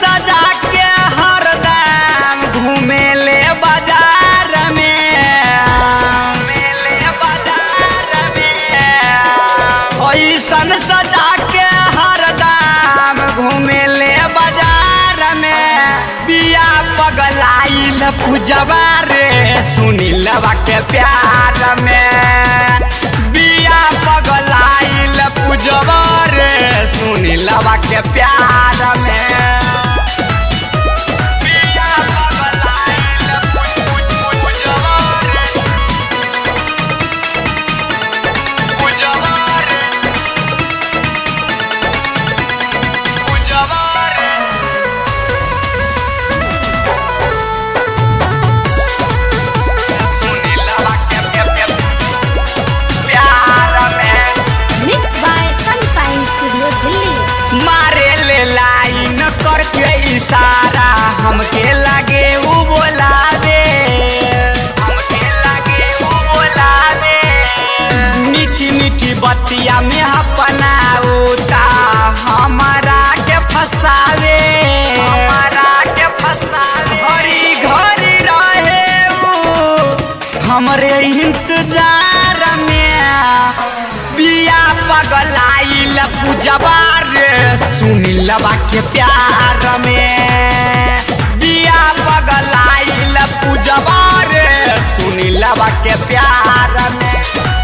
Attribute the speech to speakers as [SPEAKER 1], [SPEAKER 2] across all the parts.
[SPEAKER 1] सजा के हरदम घूमे ले बाजार में घूमे ले बाजार में ऐसन सजा के हरदम घूमे ले बाजार में बिया पगलाइल पूजवा रे सुनीलवा के प्यार में बिया पगलाइल पूजवा रे सुनीलवा के प्यार में बिया पगलाइल पूज- पूज- पूज- पूजवा रे पूजवा रे पूजवा रे सुनीलवा के के- के प्यार में
[SPEAKER 2] mix by sunshine studio Delhi
[SPEAKER 1] मारे ले लाइन करके इशारा हमके लगे उ बोलावे हमके लगे उ बोलावे मीठी मीठी बतिया में अपना उता हमारा के फसावे हमारा के फसावे घरी घरी रहे उ हमरे इंतजार में बिया पगलाइल पूजवा रे सुनीलवा के प्यार में बिया पगलाइल पूजवा रे सुनीलवा के प्यार में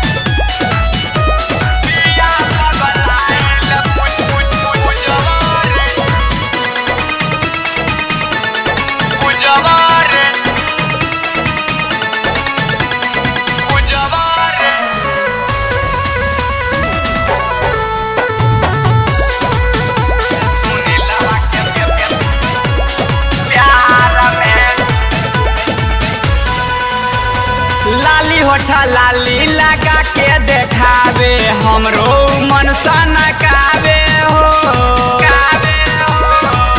[SPEAKER 1] बिया पगलाइल पूज- पूज- पूज- पूजवा रे पूजवा रे पूजवा रे सुनीलवा के के- के प्यार में लाली होठा लाली लगा के देखावे हमरो मन सन कावे हो कावे हो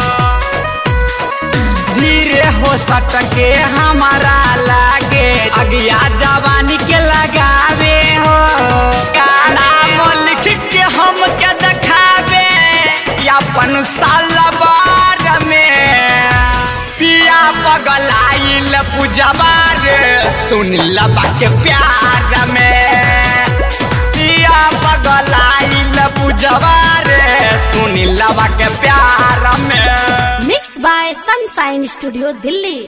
[SPEAKER 1] धीरे हो सटके हमारा लागे अगिया जवानी के लगावे हो नाम लिख के हम के देखावे अपन सालबार में पिया पगलाइल पूजवा रे सुनीलवा के प्यार में पिया पगलाइल पूजवा रे सुनीलवा के प्यार में
[SPEAKER 2] mix by sunshine studio Delhi